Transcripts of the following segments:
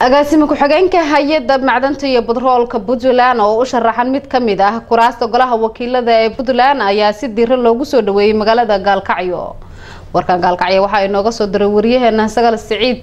agaasime ku-xigeenka hay-adda macdanta iyo batroolka puntland oo u sharaxan mid ka mid ah kuraasta golaha wakiilada ee puntland ayaa si diiro loogu soo dhaweeyey magaalada gaalkacyo warkan gaalkacyo waxaa inooga soo diray wariyaheena sagal siciid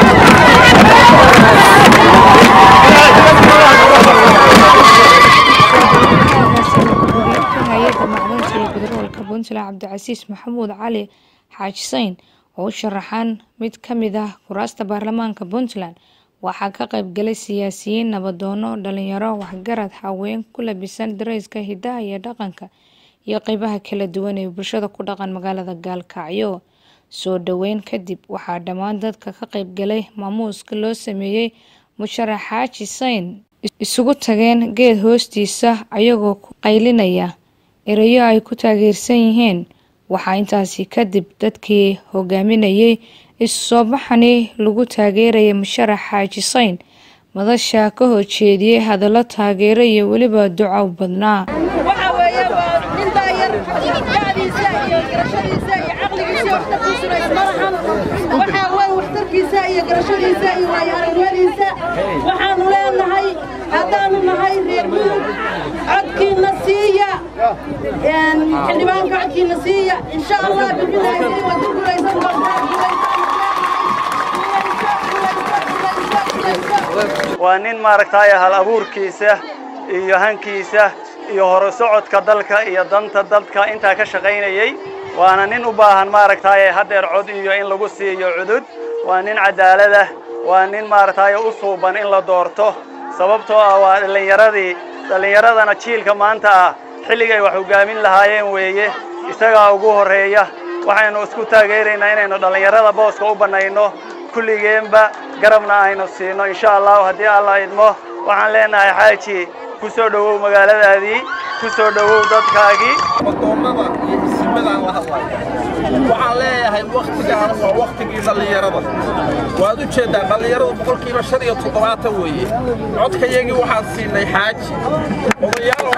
hay-adda macdanta iyo batroolka puntland cabdicasiis maxamuud cali xaaji sayn oo u sharaxan mid ka mid ah kuraasta baarlamaanka puntland waxaa ka qaybgalay siyaasiyiin nabadoono dhalinyaro waxgarad haween ku labisan dareyska hidaha iyo dhaqanka iyo qeybaha kala duwan ee bulshada ku dhaqan magaalada gaalkacyo soo dhaweyn kadib waxaa dhammaan dadka ka qaybgalay maamuuska loo sameeyey musharax xaaji sayn isugu tageen geed hoostiisa ayagoo ku qaylinaya erayo ay ku taageersan yihiin waxaa intaasi kadib dadkii hogaaminayay isu soo baxani lagu taageeraya musharax xaaji sayn madasha ka horjeediyey hadallo taageero iyo weliba duco badnaa waxa weeye waa nin daayar da'diisa iyo garashadiisa iyo caqligiisa waxtarkiisuna isma lahan waxaa weeye waxtarkiisa iyo garashadiisa iyo waayo aragnimadiisa waxaanu leenahay haddaanu nahay reer mudug codkiina siiya xildhibaanka codkiina siiya insha allah bibidaahi waad ku guulaysan doontaa waa nin maaragtay hal abuurkiisa iyo hankiisa iyo hore socodka dalka iyo danta dadka intaa ka shaqaynayay waana nin u baahan maaragtay haddeer cod iyo in lagu siiyo cudud waa nin cadaalada waa nin maaragtay u suuban in la doorto sababtoo ah waa dhallinyaradii dhallinyaradana jiilka maanta ah xilligay wax hogaamin lahaayeen weeye isagaa ugu horreeya waxaynu isku taageeraynaa inaynu dhallinyarada booska u bannayno kulligeenba garabna aynu siino insha allahu haddii alla idmo waxaan leenahay xaaji ku soo dhowow magaaladaadii ku soo dhowow dadkaagii madoonnada iyo isimadaan la hadlayo waxaan leeyahay wakhtigaan waa wakhtigii dhallinyarada waad u jeeddaan dhallinyaradu boqolkiiba shan iyo toddobaatan weeye codkayagii waxaan siinay xaaji odayaal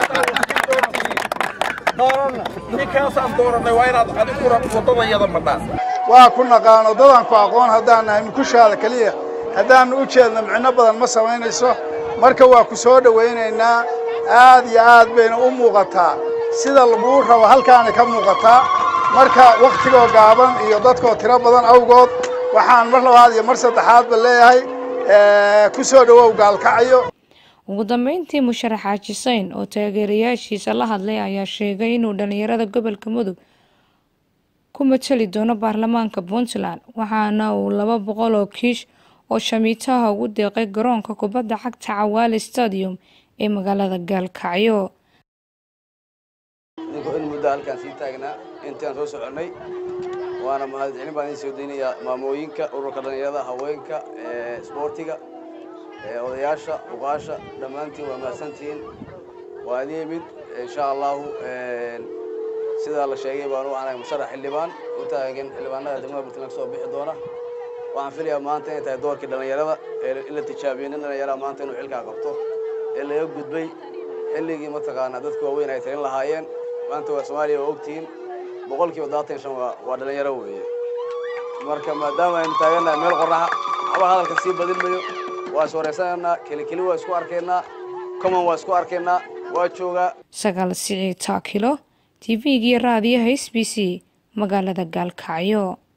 ninkaasaan doorannay waa inaad adiguna waddadayada madhaan waa ku naqaano dadaan ku aqoon haddaan nahay mukushaada keliya haddaannu u jeedno micno badan ma samaynayso marka waa ku soo dhowaynaynaa aad iyo aad bayna u muuqataa sida laguu rabo halkaana ka muuqataa marka wakhtigoo gaaban iyo dadkoo tiro badan awgood waxaan mar labaad iyo mar saddexaadba leeyahay ku soo dhowow gaalkacyo ugu dambeyntii musharax xaaji sayn oo taageerayaashiisa la hadlay ayaa sheegay inuu dhalinyarada gobolka mudug ku matali doono baarlamaanka puntland waxaana uu laba boqol oo kiish oo shamiitaha ugu deeqay garoonka kubadda cagta cawaale stadium ee magaalada gaalkacyo ninkoo in muddo halkaan sii taagnaa intaan soo soconnay waana mahadcelin baan idiin soo daynayaa maamooyinka ururka dhallinyarada haweenka isboortiga odayaasha uqaasha dhammaantiin waa mahadsantihiin waa idin yimid insha allahu sidaa la sheegay baan u anahay musharax xildhibaan u taagan xildhibaanada degmada puntland kasoo bixi doona waxaan filayaa maanta inay tahay doorkii dhallinyarada in la tijaabiyo nin dhallinyaraha maanta inuu xilkaa qabto ee laga gudbay xilligii mataqaanaa dadka waaweyn ay talin lahaayeen maanta waa soomaaliya waa ogtihiin boqolkiiba daatan shan waa dhallinyaro weeye marka maadaama aynu taagannahay meel qorraxa waxba hadalka sii badin mayo waa is wareysanaynaa kelikeli waa isku arkaynaa common waa isku arkaynaa waa joogaa sagaal siciid taakilo t v-gii raadiyaha s b c magaalada gaalkacyo